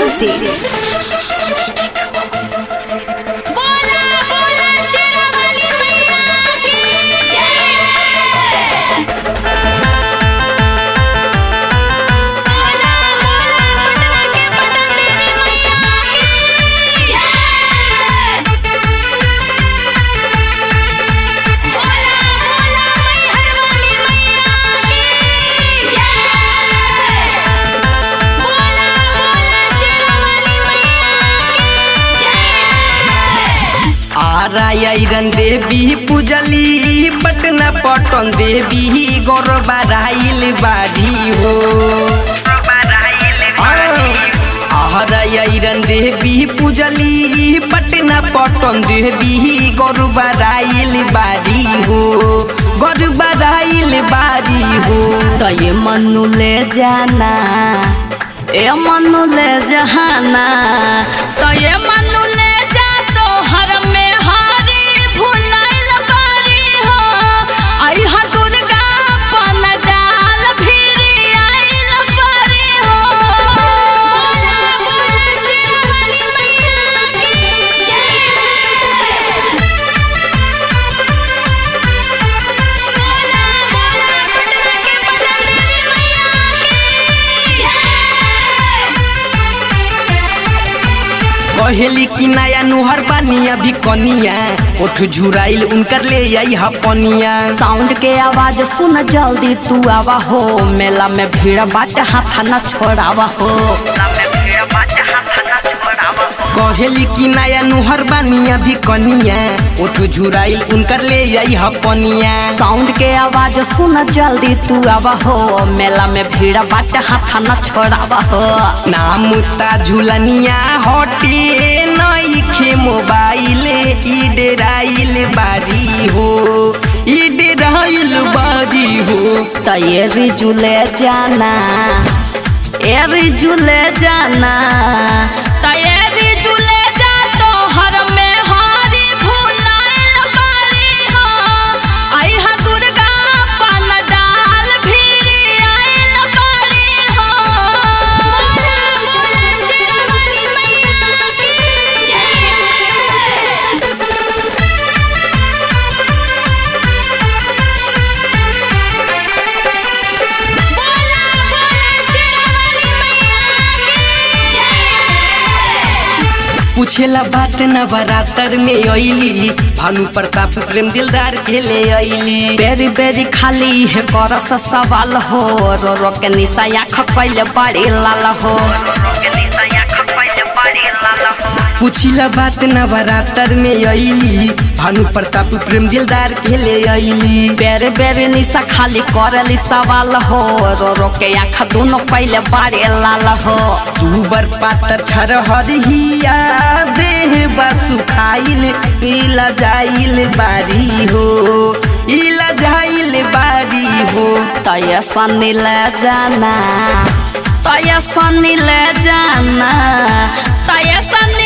Music. बोला बोला शेरावाली मैया की जय बोला बोला पटना के पटन देवी मैया की जय बोला बोला मैहर वाली मैया की जय बोला बोला शेरावाली मैया की जय आरा आयरन देवी पूजली पटना पटन देवी गौरबा राइल बाड़ी हो आरा आयरन देवी पूजली पटना पटन देवी गौरबा राइल बाड़ी हो गौरबा राइल बाड़ी हो तो ये मनु ले जाना ए मनु ले जहाना तो ये मनु ले जा तो हर में हारी भुलाइल बारी हो आई हा दुर्गा पन डाल भिरी आइल बारी हो बोला बोला शेरावाली मैया की जय बोला बोला पटना के पटन देवी मैया की जय कहेली कि नया नुहर बानिया भी कनिया ओठ झुराइल उनकर ले आई हपनिया साउंड के आवाज सुन जल्दी तू आवा हो मेला में भीड़ बाट हाथ न छोड़ावा हो कहेली कि नया नुहर बानिया भी कनिया ओठ झुराइल उनकर ले आई हपनिया साउंड के आवाज सुन जल्दी तू आवा हो मेला में भीड़ बाट हाथ न छोड़ावा हो नाम ता झुलनिया हटे नईखे मोबाइल इडराइल बारी हो इडराइल बारी हो तैयारी जुले जाना एरी जुले जाना तैयारी जुले जा तो हर में हारी भुलाइल बारी हो आई हा दुर्गा पन डाल भिरी आइल बारी हो बोला बोला शेरावाली मैया की जय बोला बोला शेरावाली मैया की जय पूछेला बात न बरातर में अइली भानु प्रताप प्रेम दिलदार के ले अइली बेरी बेरी खाली है करस सवाल हो रो रो के निशा आँख कैले बड़ी लाल हो पूछिला बात न बरातर में अइली भानु प्रताप प्रेम दिलदार के ले अइली बेरी बेरी निशा खाली करली सवाल हो रो रो के आँख दोनों कैले बड़ी लाल हो तू बर पातर छर हरिया देह बा सुखाइल इला जाइल बारी हो इला जाइल बारी हो तय सनी ले जाना तय सनी ले जाना तय सनी